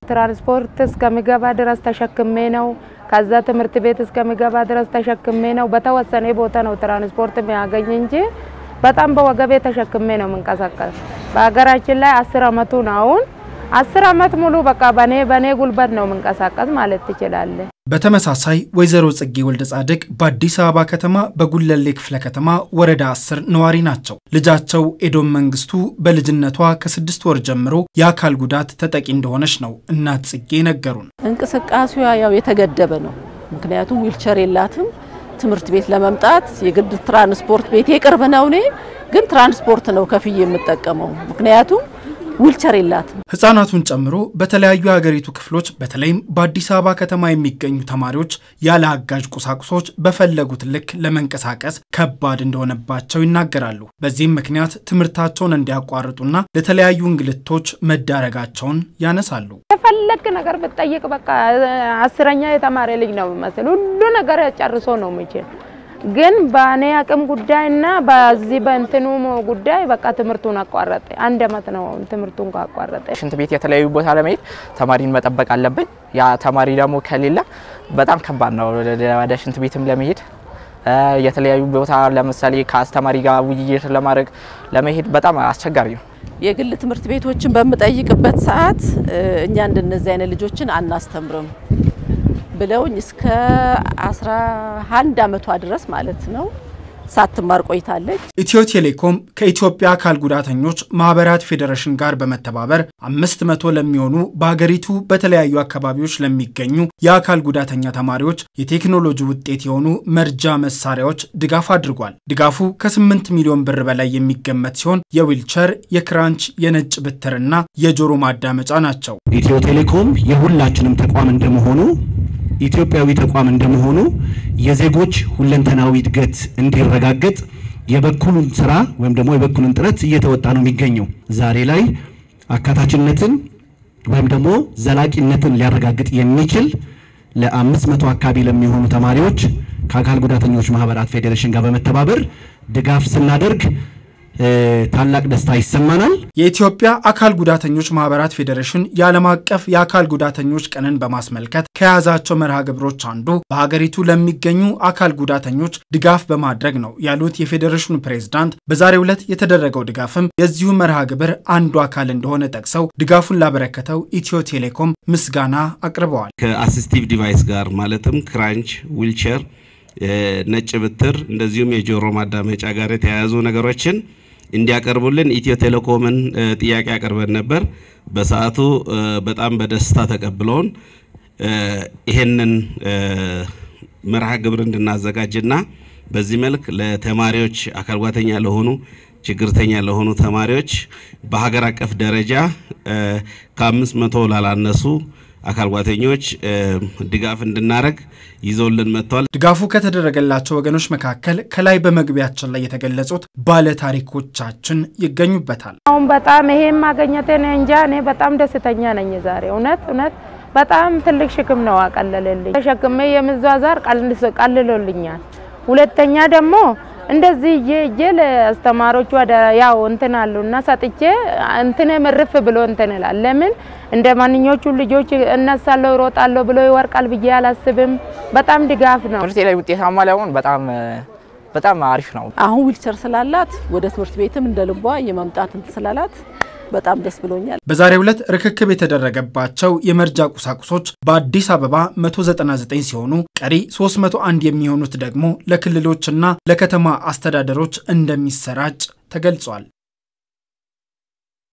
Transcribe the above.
ትራንስፖርት እስከሚገባ ድረስ ተሸክሜ ነው። ከዛ ትምህርት ቤት እስከሚገባ ድረስ ተሸክሜ ነው። በተወሰነ ቦታ ነው ትራንስፖርት የሚያገኝ እንጂ በጣም በወገቤ ተሸክሜ ነው የምንቀሳቀስ። በሀገራችን ላይ አስር አመቱ ነው አሁን አስር አመት ሙሉ በቃ በኔ በኔ ጉልበት ነው የምንቀሳቀስ ማለት ትችላለህ። በተመሳሳይ ወይዘሮ ጽጌ ወልደ ጻድቅ በአዲስ አበባ ከተማ በጉለሌ ክፍለ ከተማ ወረዳ አስር ነዋሪ ናቸው። ልጃቸው ኤዶም መንግስቱ በልጅነቷ ከስድስት ወር ጀምሮ የአካል ጉዳት ተጠቂ እንደሆነች ነው እናት ጽጌ ነገሩን። እንቅስቃሴዋ ያው የተገደበ ነው። ምክንያቱም ዊልቸር የላትም። ትምህርት ቤት ለመምጣት የግድ ትራንስፖርት ቤት የቅርብ ነው። እኔ ግን ትራንስፖርት ነው ከፍዬ የምጠቀመው ምክንያቱም ዊልቸር የላትም። ህጻናቱን ጨምሮ በተለያዩ የሀገሪቱ ክፍሎች በተለይም በአዲስ አበባ ከተማ የሚገኙ ተማሪዎች ያለ አጋዥ ቁሳቁሶች በፈለጉት ልክ ለመንቀሳቀስ ከባድ እንደሆነባቸው ይናገራሉ። በዚህም ምክንያት ትምህርታቸውን እንዲያቋርጡና ለተለያዩ እንግልቶች መዳረጋቸውን ያነሳሉ። የፈለግ ነገር ብትጠይቅ በቃ አስረኛ የተማረ ልጅ ነው የሚመስል ሁሉ ነገር ጨርሶ ነው የሚችል ግን በእኔ አቅም ጉዳይና በዚህ በእንትኑ ጉዳይ በቃ ትምህርቱን አቋረጠ። አንድ አመት ነው ትምህርቱን ካቋረጠ። ሽንት ቤት የተለያዩ ቦታ ለመሄድ ተማሪን መጠበቅ አለብን። ያ ተማሪ ደግሞ ከሌለ በጣም ከባድ ነው ወደ ሽንት ቤትም ለመሄድ የተለያዩ ቦታ ለምሳሌ ከአስተማሪ ጋር ውይይት ለማድረግ ለመሄድ በጣም አስቸጋሪ ነው። የግል ትምህርት ቤቶችን በምጠይቅበት ሰዓት እኛ እንደነዚህ አይነት ልጆችን አናስተምርም ብለውኝ እስከ 11 አመቷ ድረስ ማለት ነው ሳትማር ቆይታለች። ኢትዮ ቴሌኮም ከኢትዮጵያ አካል ጉዳተኞች ማህበራት ፌዴሬሽን ጋር በመተባበር አምስት መቶ ለሚሆኑ በሀገሪቱ በተለያዩ አካባቢዎች ለሚገኙ የአካል ጉዳተኛ ተማሪዎች የቴክኖሎጂ ውጤት የሆኑ መርጃ መሳሪያዎች ድጋፍ አድርጓል። ድጋፉ ከ8 ሚሊዮን ብር በላይ የሚገመት ሲሆን የዊልቸር፣ የክራንች፣ የነጭ ብትርና የጆሮ ማዳመጫ ናቸው። ኢትዮ ቴሌኮም የሁላችንም ተቋም እንደመሆኑ ኢትዮጵያዊ ተቋም እንደመሆኑ የዜጎች ሁለንተናዊ እድገት እንዲረጋገጥ የበኩሉን ስራ ወይም ደግሞ የበኩሉን ጥረት እየተወጣ ነው የሚገኘው። ዛሬ ላይ አካታችነትን ወይም ደግሞ ዘላቂነትን ሊያረጋግጥ የሚችል ለአምስት መቶ አካባቢ ለሚሆኑ ተማሪዎች ከአካል ጉዳተኞች ማህበራት ፌዴሬሽን ጋር በመተባበር ድጋፍ ስናደርግ ታላቅ ደስታ ይሰማናል። የኢትዮጵያ አካል ጉዳተኞች ማህበራት ፌዴሬሽን የዓለም አቀፍ የአካል ጉዳተኞች ቀንን በማስመልከት ከያዛቸው መርሃ ግብሮች አንዱ በሀገሪቱ ለሚገኙ አካል ጉዳተኞች ድጋፍ በማድረግ ነው ያሉት የፌዴሬሽኑ ፕሬዝዳንት፣ በዛሬው ዕለት የተደረገው ድጋፍም የዚሁ መርሃ ግብር አንዱ አካል እንደሆነ ጠቅሰው ድጋፉን ላበረከተው ኢትዮ ቴሌኮም ምስጋና አቅርበዋል። ከአሲስቲቭ ዲቫይስ ጋር ማለትም ክራንች፣ ዊልቸር፣ ነጭ ብትር እንደዚሁም የጆሮ ማዳመጫ ጋር የተያያዙ ነገሮችን እንዲያቀርቡልን ኢትዮ ቴሌኮምን ጥያቄ አቅርበን ነበር። በሰዓቱ በጣም በደስታ ተቀብለውን ይሄንን መርሃ ግብር እንድናዘጋጅና በዚህ መልክ ለተማሪዎች አካል ጉዳተኛ ለሆኑ ችግርተኛ ለሆኑ ተማሪዎች በሀገር አቀፍ ደረጃ ከአምስት መቶ ላላነሱ አካል ጉዳተኞች ድጋፍ እንድናደርግ ይዘውልን መጥተዋል። ድጋፉ ከተደረገላቸው ወገኖች መካከል ከላይ በመግቢያችን ላይ የተገለጹት ባለ ታሪኮቻችን ይገኙበታል። አሁን በጣም ይሄን ማገኘቴን እንጃ እኔ በጣም ደስተኛ ነኝ ዛሬ። እውነት እውነት በጣም ትልቅ ሽክም ነው አቀለለልኝ። ተሸክሜ የምዟዟር ቀልሎልኛል። ሁለተኛ ደግሞ እንደዚህ እጄ እጄ ለአስተማሪዎቹ ወደ ያው እንትን አሉና ሰጥቼ እንትን ምርፍ ብሎ እንትን ይላል። ለምን እንደ ማንኞቹ ልጆች እነሳለሁ እሮጣለሁ ብሎ ይወርቃል ብዬ አላስብም። በጣም ድጋፍ ነው። ትምህርቴ ላይ ውጤታማ ለመሆን በጣም በጣም አሪፍ ነው። አሁን ዊልቸር ስላላት ወደ ትምህርት ቤትም እንደ ልቧ የመምጣት እንትን ስላላት በጣም ደስ ብሎኛል። በዛሬው ዕለት ርክክብ የተደረገባቸው የመርጃ ቁሳቁሶች በአዲስ አበባ 199 ሲሆኑ ቀሪ 301 የሚሆኑት ደግሞ ለክልሎችና ለከተማ አስተዳደሮች እንደሚሰራጭ ተገልጿል።